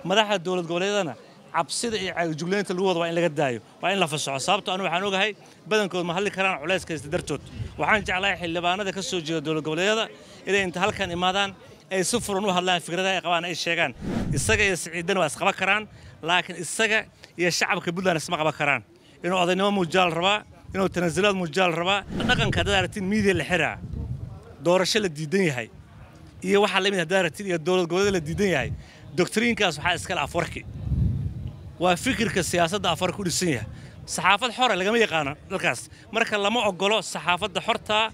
madaxda dowlad goboleedana cabsida iyo caagijuglaynta lagu wada waa in laga daayo waa in la fasaxo sababto anu waxaan ogahay badankood ma hadli karaan culayska haysta dartood waxaan jeclahay xildhibaanada ka soo jeeda dowlad goboleedyada inay inta halkan imaadaan ay si furan u hadlaan fikradaha ay qabaan ay sheegaan isaga iyo siciidana waa isqaba karaan laakiin isaga iyo shacabka puntland isma qaban karaan inuu odaynimo muujaal rabaa inuu tanaasulaad muujaal rabaa dhaqanka haddaad aragtiin miidiya la xiraa doorasho la diidan yahay iyo waxaa lamid haddaad aragtiin iyo dowlad goboleed la diidan yahay doctriinkaas waxaa iskale afwarki waa fikirka siyaasadda afarka u dhisan yahay saxaafad xore lagama yaqaano dalkaas marka lama ogolo saxaafadda xortaa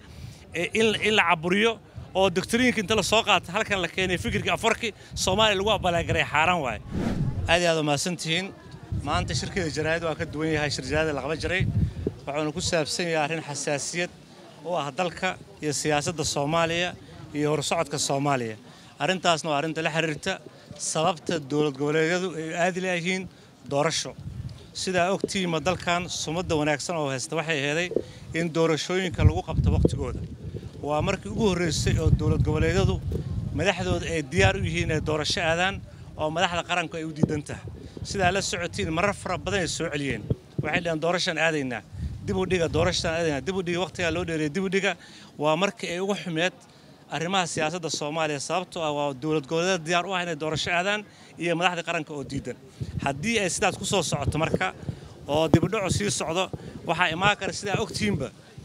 in la caburiyo oo doctriinka inta la soo qaata halkan la keenay fikirka afarki soomaaliya lagu abaalagaray xaaraan waaye aad iyo aad umahadsan tihiin maanta shirkeeda jaraa'id waa ka duwan yahay shir jaraa'id la qaban jiray wuxuuna ku saabsan yahay arrin xasaasiyad u ah dalka iyo siyaasadda soomaaliya iyo horsocodka soomaaliya arrintaasna waa arrinta la xiriirta sababta dowlad goboleedyadu ay aadi laayihiin doorasho sidaa ogtiima dalkan sumadda wanaagsan oo haysta waxay aheeday in doorashooyinka lagu qabto wakhtigooda waa markii ugu horraysay oo dowlad goboleedyadu madaxdooda ay diyaar u yihiin inay doorasho aadaan oo madaxda qaranku ay u diidan tahay sidaa la socotiin marar fara badan ay soo celiyeen waxay dhaheen doorashaan aadaynaa dib u dhiga doorashaan aadaynaa dib u dhiga wakhtigaa loo dheereeyay dib u dhiga waa markii ay ugu xumeed arrimaha siyaasadda soomaaliya sababtoo ah waa dowlad goboleedyada diyaar u ah inay doorasho aadaan iyo madaxda qaranka oo diidan haddii ay sidaas ku soo socoto marka oo dibudhacu sii socdo waxaa imaan kara sidaa ogtihiinba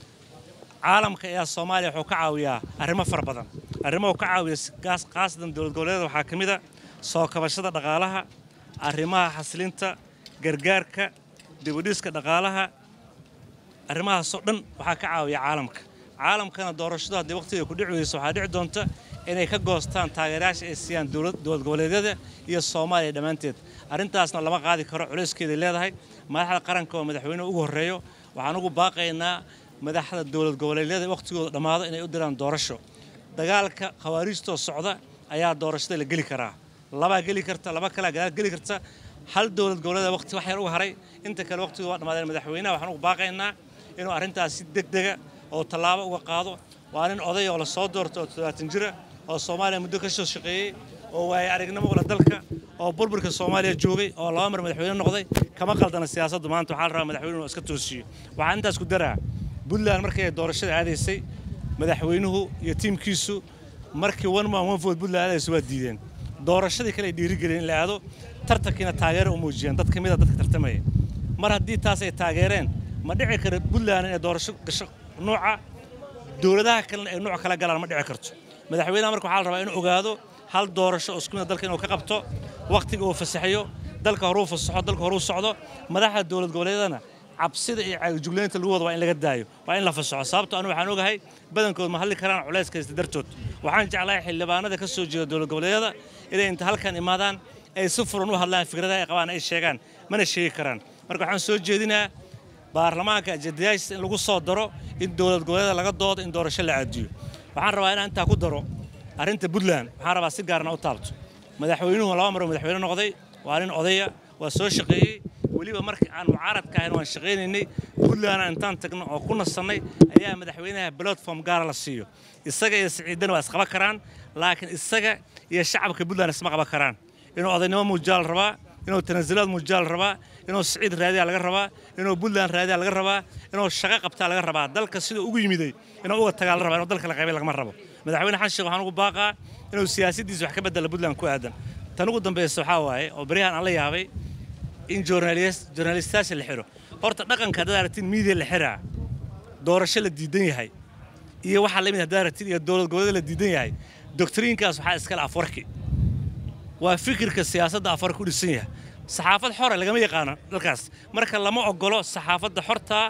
caalamka ayaa soomaaliya wuxuu ka caawiyaa arrimo fara badan arrimo uu ka caawiya khaasatan dowlad goboleedyada waxaa ka mid a soo kabashada dhaqaalaha arrimaha xasilinta gargaarka dibudhiska dhaqaalaha arrimahaasoo dhan waxaa ka caawiya caalamka caalamkana doorashadu haddii waqtiga ku dhici weyso waxaa dhici doonta inay ka goostaan taageerayaasha ay siiyaan dowlad goboleedyada iyo soomaaliya dhammaanteed arrintaasna lama qaadi karo culayskeeday leedahay madaxda qaranka oo madaxweynuhu ugu horreeyo waxaan ugu baaqaynaa madaxda dowlad goboleedyada wakhtigooda dhammaado inay u diraan doorasho dagaalka khawaariijtoo socda ayaa doorashada la geli karaa labaa geli karta laba kalea gadaal geli karta hal dowlad goboleeda waqti wax yar u haray inta kale waqtigu waa dhammaadeen madaxweynaha waxaan ugu baaqaynaa inuu arrintaas si degdega oo tallaabo uga qaado waa nin oday oo la soo doorto oo toddobaatan jira oo soomaaliya muddo ka soo shaqeeyey oo waaye aragnimo ula dalka oo burburka soomaaliya joogay oo laba mar madaxweyne noqday kama qaldana siyaasaddu maanta waxaa la rabaa madaxweynuhu inuu iska toosiyo waxaan intaas ku daraa puntland markii ay doorashada aadaysay madaxweynuhu iyo tiimkiisu markii one man one vote puntland aadaysa waa diideen doorashadii kale ay dhiirigeliyeen in la aado tartankiina taageero u muujiyeen dad ka mid a dadka tartamaya mar haddii taas ay taageereen ma dhici kara puntland inay doorasho gasho nuuca dowladaha kalena ay nuuc kala galaan ma dhici karto madaxweynaha marka waxaa la rabaa inuu ogaado hal doorasho oo isku mid dalka inuu ka qabto wakhtiga uu fasaxayo dalka horuu fasaxo dalka horuu socdo madaxda dowlad goboleedana cabsida iyo caagijuglaynta lagu wada waa in laga daayo waa in la fasaxo sababto anu waxaan ogahay badankood ma hadli karaan culayska haysta dartood waxaan jeclahay xildhibaanada ka soo jeeda dowlad goboleedyada inay inta halkan imaadaan ay si furan u hadlaan fikradaha ay qabaan ay sheegaan mana sheegi karaan marka waxaan soo jeedinaa baarlamaanka ajadayaashiisa in lagu soo daro in dowlad goboleeda laga doodo in doorasho la caadiyo waxaan rabaa inaan intaa ku daro arrinta puntland waxaan rabaa si gaarna u taabto madaxweynuhu laba maroo madaxweyne noqday waa nin odaya waa soo shaqeeyey weliba markii aan mucaaradka ahayn waan shaqaynaynay puntlandna intaan tagno oo ku nasannay ayaa madaxweynaha platform gaara la siiyo isaga iyo siciidana waa isqaba karaan laakiin isaga iyo shacabka puntland isma qaban karaan inuu odaynimo muujaal rabaa inuu tanaasulaad muujaal rabaa inuu siciid raadiyaa laga rabaa inuu puntland raadiyaa laga rabaa inuu shaqo qabtaa laga rabaa dalka siduu ugu yimiday inuu uga tagaa la rabaa inuu dalka la qaybay lagama rabo madaxweyne xasan sheekh waxaan ugu baaqaa inuu siyaasaddiisa wax ka bedela puntland ku aadan tan ugu dambaysa waxaa waaye oo baryahan aan la yaabay in journalistayaasha la xiro horta dhaqanka haddaad aragtiin miidiya la xiraa doorasho la diidan yahay iyo waxaa lamid haddaad aragtiin iyo dowlad goboleed la diidan yahay doctriinkaas waxaa iskale afwarki waa fikirka siyaasadda afarka u dhisan yahay saxaafad xore lagama yaqaano dalkaas marka lama ogolo saxaafadda xortaa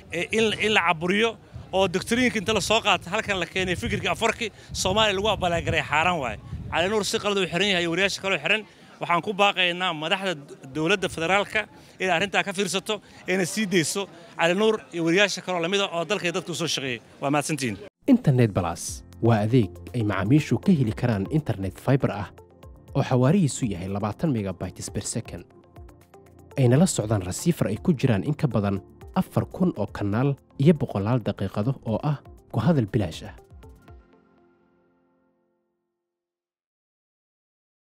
in la caburiyo oo doctriinka inta la soo qaata halkan la keenay fikirka afarki soomaaliya lagu abaalagaray xaaraan waaye cali nuur si qalad uu xiran yahay wariyaasha kaloo xiran waxaan ku baaqaynaa madaxda dowladda federaalka inay arrintaa ka fiirsato ayna sii dayso cali nuur iyo wariyaasha kaloo lamida oo dalkay dadka u soo shaqeeyey waa mahadsantihiin internet balas waa adeeg ay macaamiishu ka heli karaan internet fiber ah oo xawaarihiisu yahay labaatan megabytes per second ayna la socdaan rasiifar ay ku jiraan in ka badan afar kun oo kanaal iyo boqolaal daqiiqado oo ah ku hadal bilaash ah